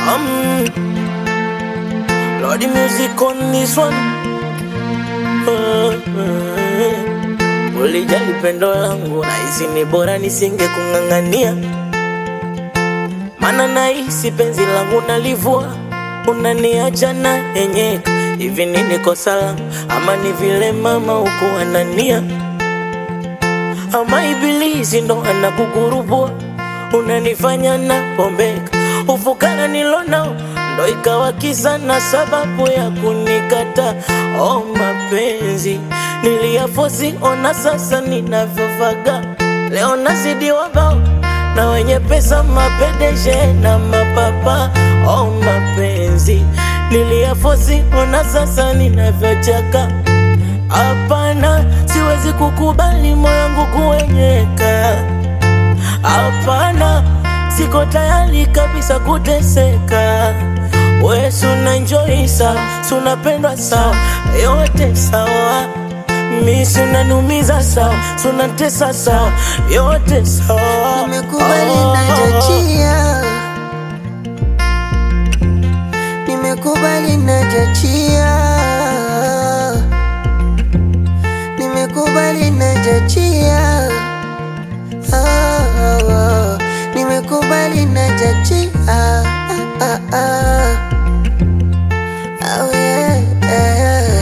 Um, Lordy music on this one. Uh, uh, ulijali pendo langu nahisi ni bora nisinge kung'ang'ania, mana nahisi penzi langu nalivua, unaniacha na yenyeka. Hivi nini kosa langu ama ni vile mama huku anania ama ibilisi ndo anakukurubua, unanifanya na pombeka. Ufukara nilonao ndo ikawa kisa na sababu ya kunikata. Oh, mapenzi niliyafosi, ona sasa ninavyofaga. Leo nazidi wabao na wenye pesa, mapedeshe na mapapa. Oh, mapenzi niliyafosi, ona sasa ninavyochaka. Hapana, siwezi kukubali moyo wangu kuenyeka. Hapana, siko tayari kabisa kuteseka. We suna enjoy sawa, sunapendwa sawa, yote sawa. Mi sunanumiza sawa, sunatesa sawa, yote sawa. Nimekubali Oh. najachia, nimekubali najachia, nimekubali najachia, oh, oh, nimekubali najachia, ah, ah, ah. Oh, yeah, yeah.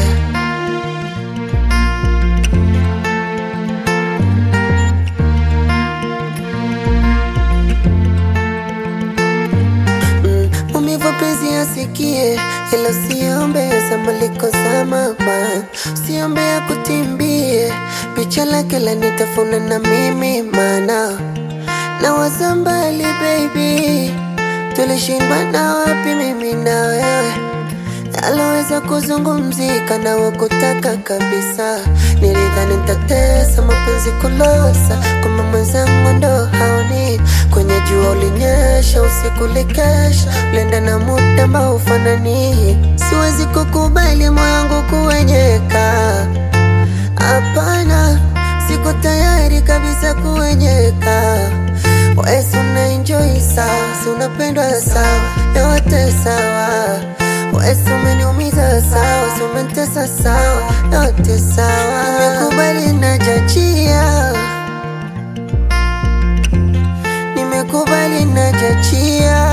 Mm, Maumivu penzi asikie, ila usiombe samaliko za mama, usiombe akutimbie picha lake lanitafuna na mimi mana na waza mbali baby, tulishindwa na wapi mimi na wewe aloweza kuzungumzika na wakutaka kabisa. Nilidhani nitatesa mapenzi kulosa, kwamba mwenzangu ndo haoni. Kwenye jua ulinyesha, usiku likesha, ulienda na muda ambao ufanani. Siwezi kukubali moyo wangu kuwenyeka, hapana, siko tayari kabisa kuwenyeka. Wesi una enjoy sawa, si unapendwa sawa, yote sawa. Wesi umeniumiza sawa, si umenitesa sawa, yote sawa. Nimekubali najachia, nimekubali najachia,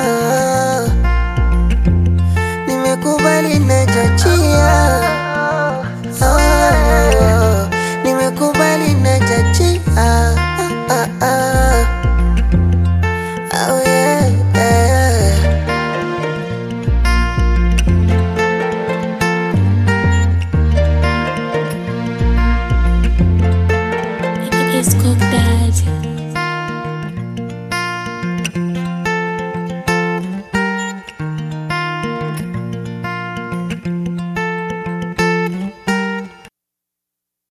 nimekubali najachia, oh, nimekubali najachia, ah, ah, ah. Oh, yeah, yeah. It's Cook Daddy.